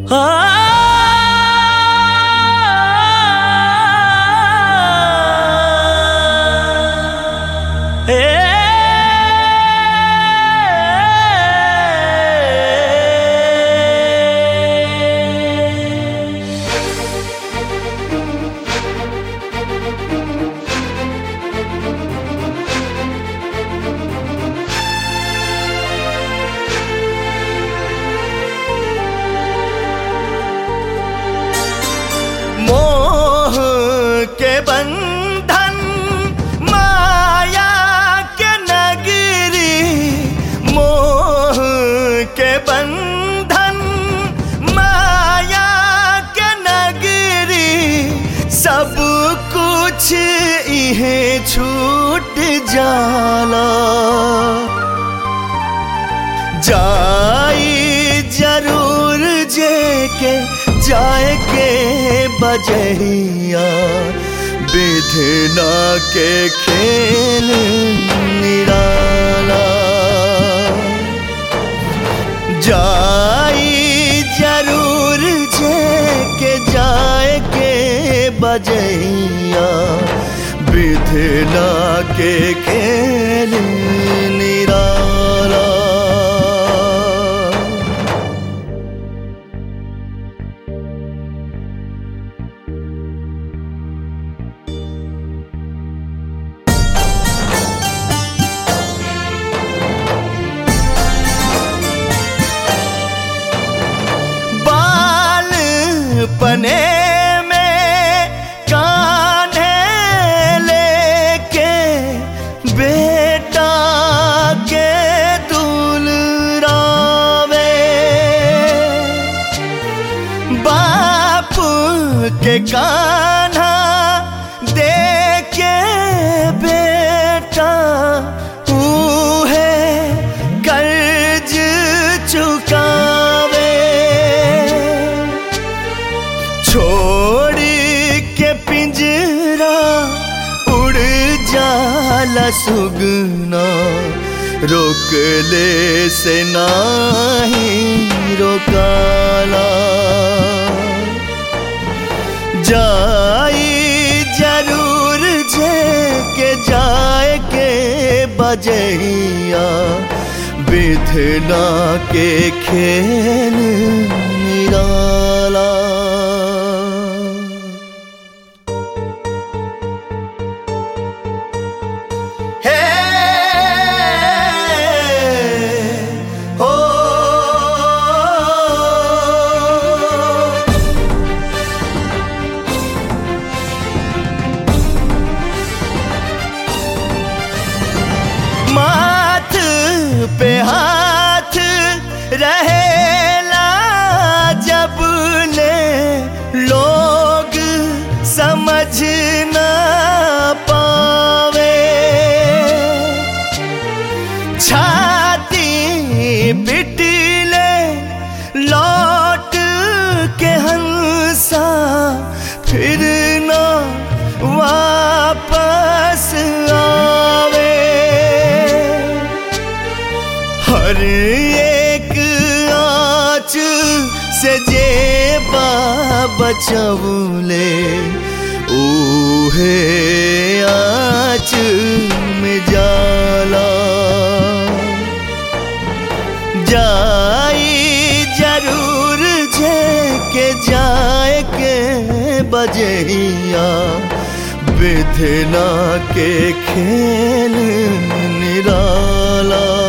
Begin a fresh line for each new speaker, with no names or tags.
मोह के बंधन माया के नगरी मोह के बंधन माया के नगरी सब कुछ इहे छूट जाला जाई जरूर जे के जाए के बजहिया विधना के खेल निराला जाई जरूर जे के जाए के बजहिया विधना के खेल निराला बाल पने में कान्हे लेके बेटा के दुलरावे बाप के कान्हा देके बेटा है कर्ज चुकावे छोड़ी के पिंजरा उड़ जाला सुगना रोक ले से नाही रोकाला जाई जरूर जे के जाए के बजैया विधना के खेल निराला हे हो माथ पे हाथ रहेला जब ले लोग समझ ना पावे छाती पिटले लौट के हंसा फिर ना वापस आवे हर एक आँच से जे बचवले ऊहे आँच में जाला जाई जरूर जे के जाए के बजहिया विधना के खेल निराला